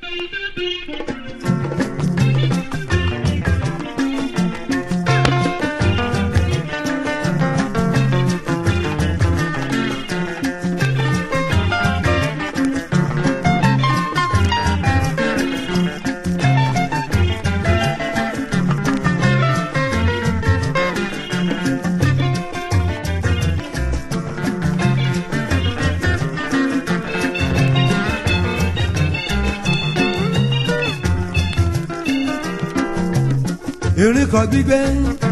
ìrìn kan gbígbé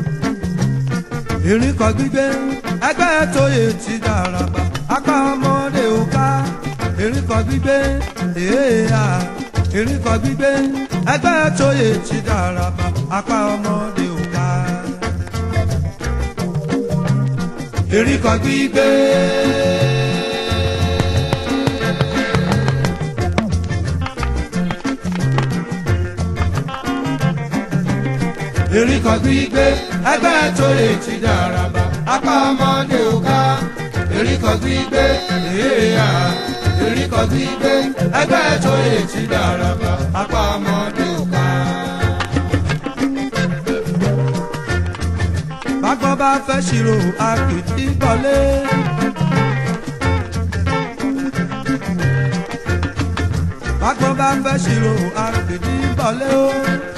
ìrìn kan gbígbé ẹgbẹ́ tóye ti dàràbà apá ọmọdé ò ká ìrìn kan gbígbé èèyà ìrìn kan gbígbé ẹgbẹ́ tóye ti dàràbà apá ọmọdé ò ká. ìrìn kan gbígbé. ìrìn kan gbígbé ẹgbẹ́ tó lè ti dàràbà apá ọmọdé ò ká ìrìn kan gbígbé èèyà ìrìn kan gbígbé ẹgbẹ́ tó lè ti dàràbà apá ọmọdé ò ká. bágbọ́n bá fẹ́ ṣírò àkìtì bọ́lé. bágbọ́n bá fẹ́ ṣírò àkìtì bọ́lé o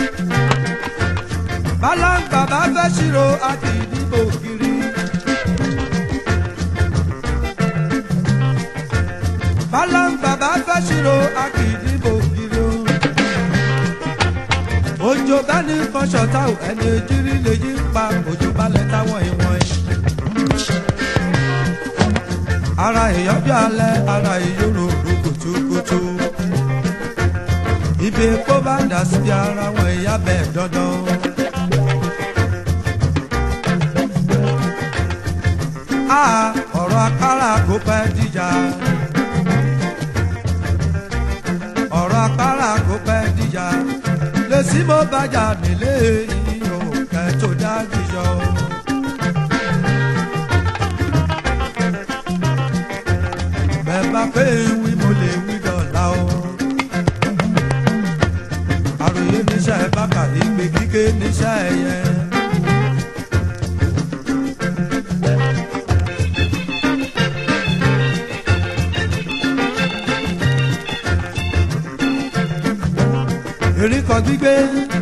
bálàǹgbà bá fẹ́ ṣírò àti ìdìbò kiri. bálàǹgbà bá fẹ́ ṣírò àti ìdìbò kiri. òjò bá ní kan ṣọ̀tá ò ẹni ejírí lè yí pa òjò balẹ̀ táwọn ìwọ̀n ẹ̀. ara èèyàn bí alẹ́ ara ìyóró ro kùtùkùtù. ibi epo bá dà sí ara wọn ìyá bẹ́ẹ̀ dandan. a ọ̀rọ̀ apára kò pẹ́ dìjà. ọ̀rọ̀ apára kò pẹ́ dìjà. lèsì mo bàjá nílé yìí o kẹ́ tó dájú yọ. bẹ́ẹ̀ bá pé wí mo lè wí dọ̀la o. àròyé níṣẹ́ bákàlí gbé kíké níṣẹ́ ẹ̀yẹ. eríkọ gbígbé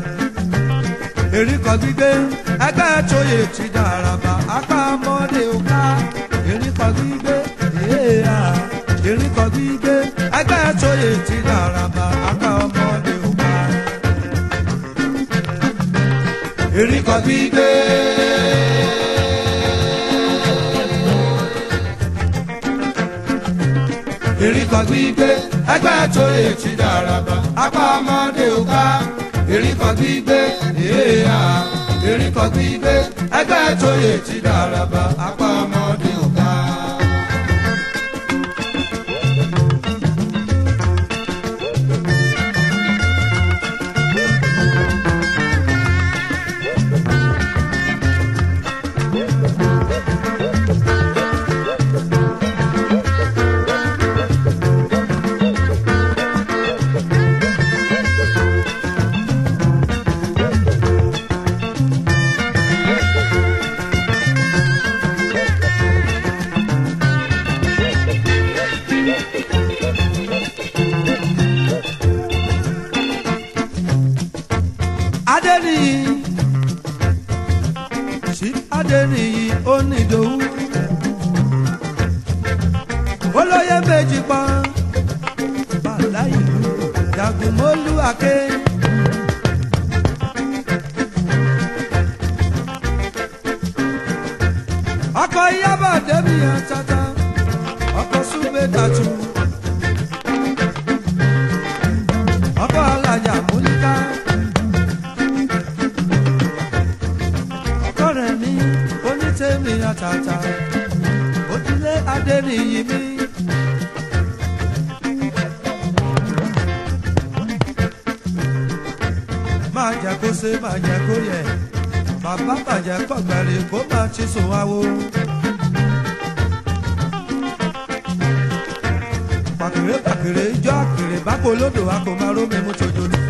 eríkọ gbígbé ẹgbẹ́ tóye ti dàràbà apá ọmọdé òká eríkọ gbígbé èèyà eríkọ gbígbé ẹgbẹ́ tóye ti dàràbà apá ọmọdé òká eríkọ gbígbé. eríkọ gbígbé ẹgbẹ́ tóye ti dàràbà apá ọmọdé òká eríkọ gbígbé èèyà eríkọ gbígbé ẹgbẹ́ tóye ti dàràbà apá ọmọdé òká. adẹ́niyì sí adẹ́niyì onídòwú olóyè méjì pọ́n bàlá ìlú jagunmólú àké. ọkọ̀ iyábọ̀ débi hàn tata ọkọ̀ súnmẹ́ dàtú ọkọ̀ alájà múlíká. ọ̀rẹ́ mi onítẹ̀mí àtàtà òdílé adẹ́niyì mi. máa jẹ́ kó ṣe máa jẹ́ kó yẹ bàbá bàjẹ́ kọ̀gbẹ̀rẹ̀ kó máa ti sùn àwo. àkèrè àkèrè ijó àkèrè bákò lódò àkò máa rómi mú tójú lù.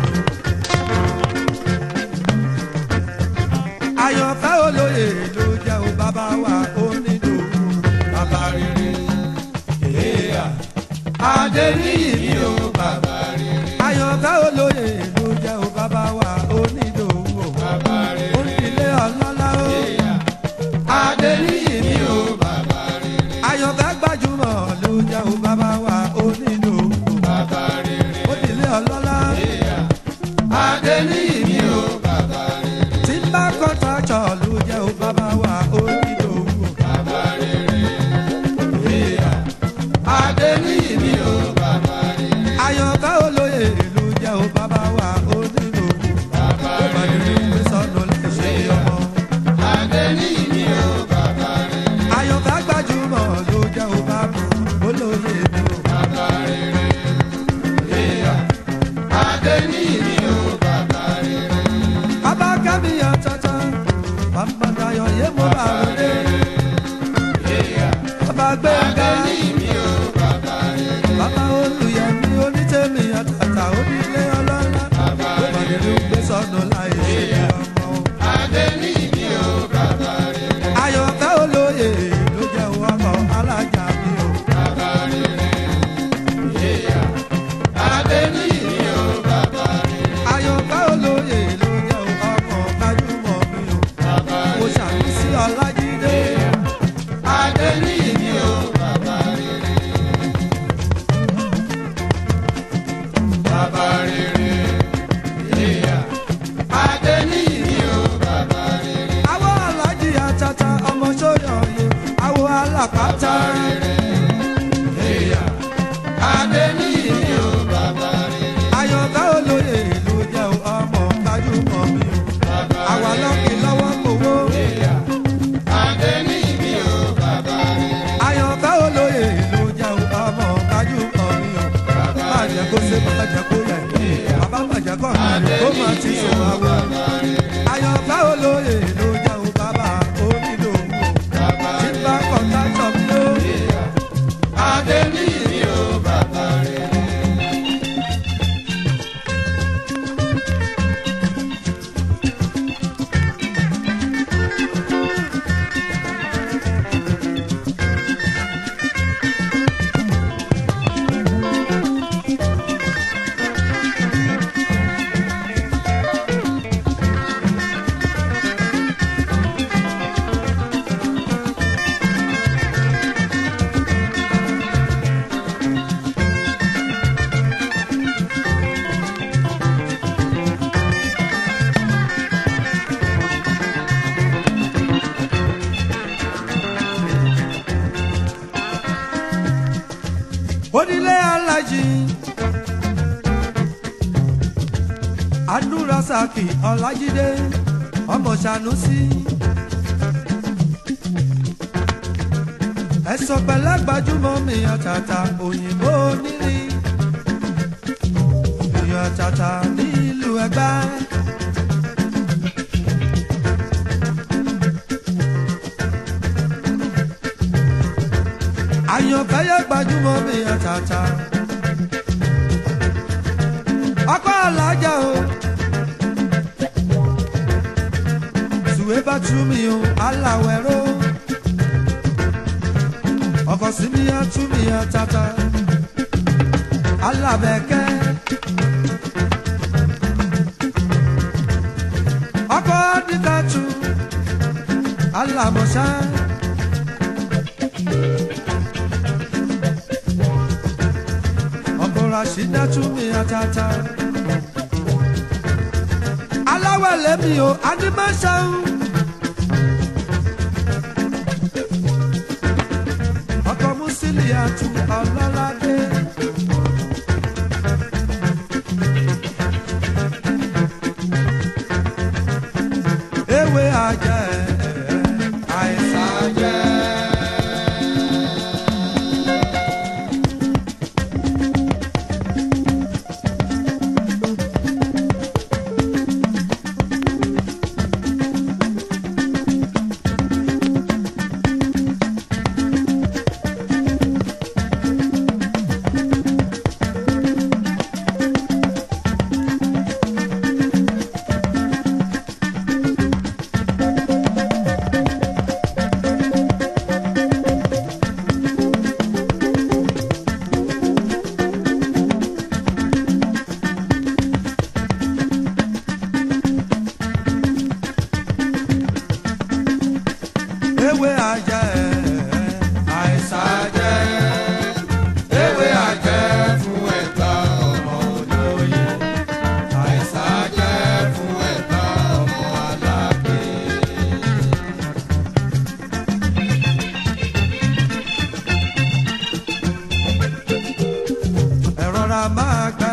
àyànfẹ́ olóye ló jẹ́ o bàbá wa onídòwú bàbá rere. èèyà adéníyì mi ò bàbá rere. àyànfẹ́ olóye ló jẹ́ o bàbá wa onídòwú bàbá rere. onílé ọlọ́lá o. èèyà adéníyì mi ò bàbá rere. àyànfẹ́ gbajúmọ̀ ló jẹ́ o bàbá wa onídòwú bàbá rere. onílé ọlọ́lá. èèyà adéníyì mi ò bàbá rere. tí n bá kọ́ta jọ ló jẹ́ o bàbá wa onídòwú bàbá rere. èèyà adéníyì mi ò bàbá rere. àyànfẹ́ olóye ló jẹ́ o bàbá wa onídòwú bàbá rere. gbé sọ́nù lẹ́sẹ̀ ọmọ. adéníyì mi ò bàbá rere. àyànfẹ́ gbajúmọ̀ ló jẹ́ o bàbá olóye mi ò bàbá rere. èèyà adéníyì mi ò bàbá rere. bàbá kábíyà tata bàbá dayọ̀ yé mo bá wọlé. bàbá gbẹ̀ngà bàbá olùyẹmí onítẹ̀mí àtàtà onílé ọlọ́lá. bàbá rere gbé sọnù láì ṣe ọmọ. ayọ̀fẹ́ olóye ló jẹ́ ọkọ̀ alájà mi o. ayọ̀fẹ́ olóye ló jẹ́ ọkọ̀ gbajúmọ̀ mi o. mo ṣàmìsí ọlájídé. adéníyì mi o. bàbá rere. adéníyì mi o. àwọ̀ alájí àtàtà ọmọ sóyọ̀yẹ àwọ̀ alápàtà. adéníyì mi o. ayọ̀fẹ́ olóye ló jẹ́ ọmọ gbajúmọ̀ mi o. àwa lọ́kì lọ́wọ́ kòwó. àyànfẹ́ olóye ló jẹ́ ọmọ gbajúmọ̀ mi o. má jẹ́ kó ṣe má jẹ́ kó yẹ. bàbá má jẹ́ kó mi kó má ti ṣe wá wá. àyànfẹ́ olóye ló jẹ́ bàbá onílò o. tí bá kọ̀ tájọ mi o. adéníyì mi o bàbá rẹ̀. onílé alájí adúrásàkì ọlájídé ọmọ sanusi ẹsọ pẹlẹ gbajúmọ̀ mi àtàtà òyìnbó nílì èèyàn àtàtà nílùú ẹgbẹ́. àyànfẹ́yẹ gbajúmọ̀ mi àtàtà. ọkọ alájà o. sùwé bá tú mi o aláwẹ̀rọ. ọkọ̀ sí mi á tú mi àtàtà. alábẹ̀kẹ́. ọkọ̀ dídàtú. alámọ̀ṣá. ọkọ̀ra sí dátú mi àtàtà. aláwẹ̀ lẹ́mi o animation. ọkọ̀ musili àtú ọlọ́ládé. ewé ajẹ́ àìsàn jẹ́.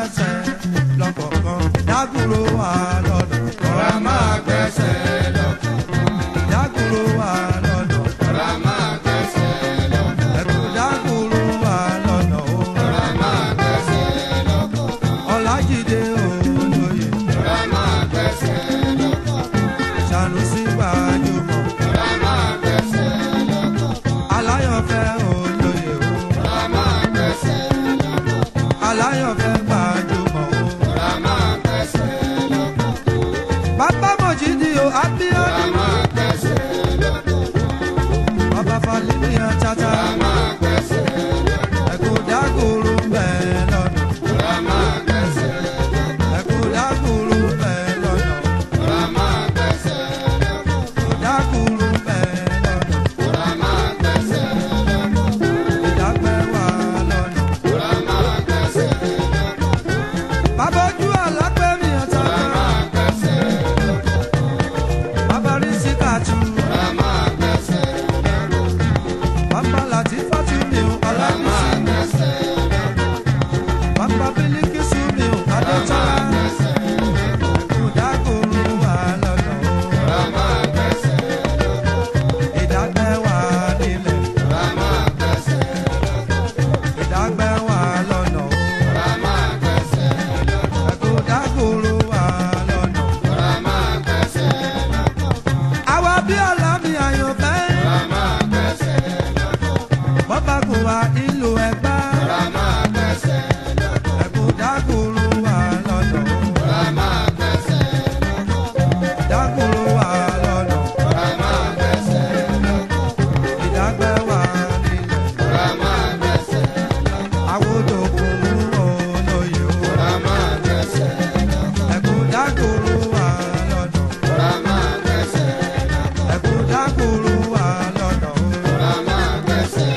gbẹ́sẹ̀ lọ́kọ̀ọ̀kan dágúrò wà lọ́nà Rọra máa gbẹ́sẹ̀ lọ́kọ̀ọ̀kan. dágúrò wà lọ́nà Rọra máa gbẹ́sẹ̀ lọ́kọ̀ọ̀kan. ẹ̀kú dágúrò wà lọ́nà o Rọra máa gbẹ́sẹ̀ lọ́kọ̀ọ̀kan. ọ̀làjìdé olóye Rọra máa gbẹ́sẹ̀ lọ́kọ̀ọ̀kan. ṣànùsí gbajúmọ̀ Rọra máa gbẹ́sẹ̀ lọ́kọ̀ọ̀kan. aláyọ̀fẹ́ olóye o Rọra máa gbẹ́sẹ̀ lọ́kọ̀ọ̀kan. aláyọ̀fẹ́ gbajúmọ̀ o Rọra máa gbẹ́sẹ̀ lọ́kọ̀ọ̀kan. bàbá mọ̀jídì o Rọra abíọ́dún máa gbẹ́sẹ̀ lọ́kọ̀ọ̀kan. bàbá falíyàn tata Rọra máa gbẹ́sẹ̀ lọ́kọ̀ọ̀kan. ẹ̀kú dágúrò bẹ́ẹ̀ lọ́nà Rọra máa gbẹ́sẹ̀ lọ́kọ̀ọ̀kan. ẹ̀kú dágúrò bẹ́ẹ̀ lọ́nà Rọra máa gbẹ́sẹ̀ lọ́kọ̀ọ̀kan. ẹ̀kú dágúrò bẹ́ẹ̀ lọ́nà Rọra máa gbẹ́sẹ̀ lọ́kọ̀ọ̀kan. ìdágbẹ́ wà lọ́nà. Rọra máa gbẹ́sẹ̀ lọ́kọ̀ọ̀kan. bàbá ojú àlápẹ́ mi ọ̀tá Rọra máa gbẹ́sẹ̀ lọ́kọ̀ọ̀kan. bàbá rí síkàtú Rọra máa gbẹ́sẹ̀ lọ́kọ̀ọ̀kan. bàbá láti fàtú mi ò Rọra máa alábísí gbẹ́sẹ̀ lọ́kọ̀ọ̀kan. bàbá bílíkìsù mi ò Rọra adétọ́lá máa gbẹ́sẹ̀ lọ́kọ̀ọ̀kan. kò dágòrò wà lọ́nà o Rọra máa gbẹ́sẹ̀ lọ́kọ̀ọ̀kan. ìdágbẹ́ wà nílẹ̀ Rọra máa gbẹ́sẹ̀ lọ́kọ̀ọ̀kan. ìdágbẹ́ wà lọ́nà o Rọra máa gbẹ́sẹ̀ lọ́kọ̀ọ̀kan. kò dágòrò wà lọ́nà. Rọra máa gbẹ́sẹ̀ lọ́kọ̀ọ̀kan. àwa bí ọ̀làmì àyànfẹ́ Rọra máa gbẹ́sẹ̀ lọ́kọ̀ọ̀kan. bọ́bá kò wá ìlú ẹgbẹ́ Rọra máa gbẹ́sẹ̀ lọ́kọ̀ọ̀kan. ẹ̀kú dágòrò wà lọ́nà o Rọra máa gbẹ́sẹ̀ lọ́kọ̀ọ̀kan. dágòrò wà lọ́nà Rọra máa gbẹ́sẹ̀ lọ́kọ̀ọ̀kan. ìdágbẹ́ wà nílẹ̀. Rọra máa gbẹ́sẹ̀ lọ́kọ̀ọ̀kan. àwòdòkun olóyè o Rọra máa gbẹ́sẹ̀ lọ́kọ̀ọ̀kan. ẹkún dákúrú wà lọ́nà Rọra máa gbẹ́sẹ̀ lọ́kọ̀ọ̀kan. ẹkún dákúrú wà lọ́nà o. Rọra máa gbẹ́sẹ̀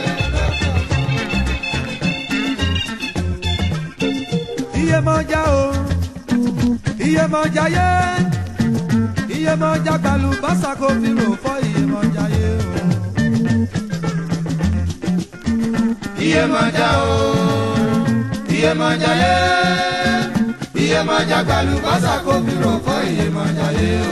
iyemọja o iyemọja yé iyemọja gbalu bàṣà kò fi rò fọ iyemọja yé o. Iyemọja o, Iyemọja yé, Iyemọja gbàlùbọ́sà kò fi rò fọ́ Iyemọja yé o.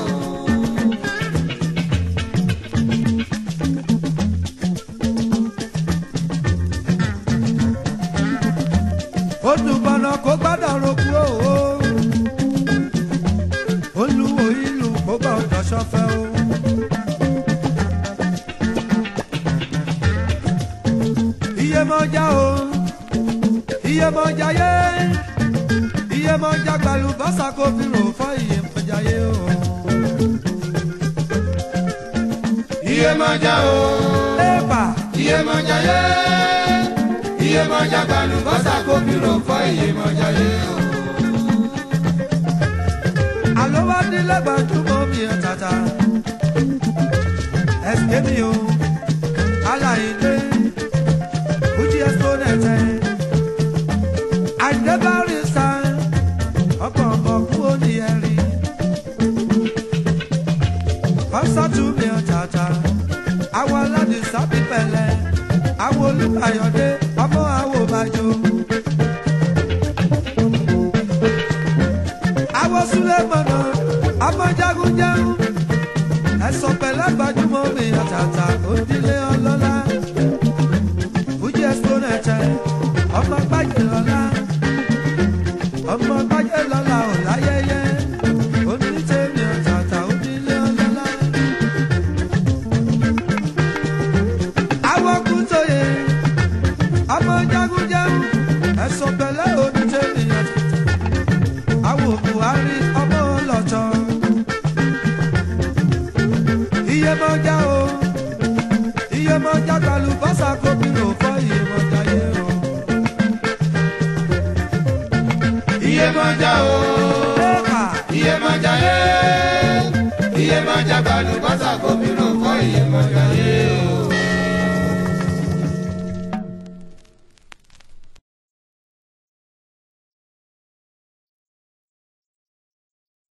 olùbọ̀nà kò gbọ́dọ̀ ro kúrò o. olùwò ìlú kò gbọ́dọ̀ ṣọ̀fẹ̀ o. iyemọja o iyemọja yé iyemọja gbalùbọ́sà kò fi rò fọ́ iyemọja yé o. Iyemọja o, ẹ̀pà Iyemọja yé, Iyemọja gbàlùbọ́sà kò fi rò fọ́ Iyemọja yé o. àlọ́wádìí gbajúmọ̀ mi ẹ̀ tata ẹ̀sìké mi o aláìlé fújì ẹ̀sìkónẹ̀tẹ̀ àìdẹ́bárì sa ọkọ̀ ọ̀kú òní ẹ̀rí kọ́nsátù mi ẹ̀ tata àwọn aládìí sábì pẹ̀lẹ́ àwọn olùkàyọ̀dé ọmọ àwọn òbájọ́. àwọn súlẹ̀ mọ̀nà amọ̀jagunjẹun ẹ̀sọ̀ pẹ̀lẹ́ gbajúmọ̀ mi àtàtà òdìlé ọlọ́lá fújì ẹ̀sìkónẹ̀tẹ̀ ọmọ gbájẹ lọ́lá ọmọ gbájẹ lọ́lá ò láyẹyẹ onítẹ̀mí àtàtà òdìlé ọlọ́lá. àwọn kúntóye amọ̀jagunjẹun ẹ̀sọ̀ pẹ̀lẹ́ onítẹ̀mí àtàtà àwọn buhari ọmọ ọlọ́tọ̀ iyemọja o iyemọja gbalu bọ́sà kóbìnrin ò fọ́ iyemọja yé o. Iyemọja o, ẹ̀ka Iyemọja yé, Iyemọja gbàlùbọ́sà kò fi rò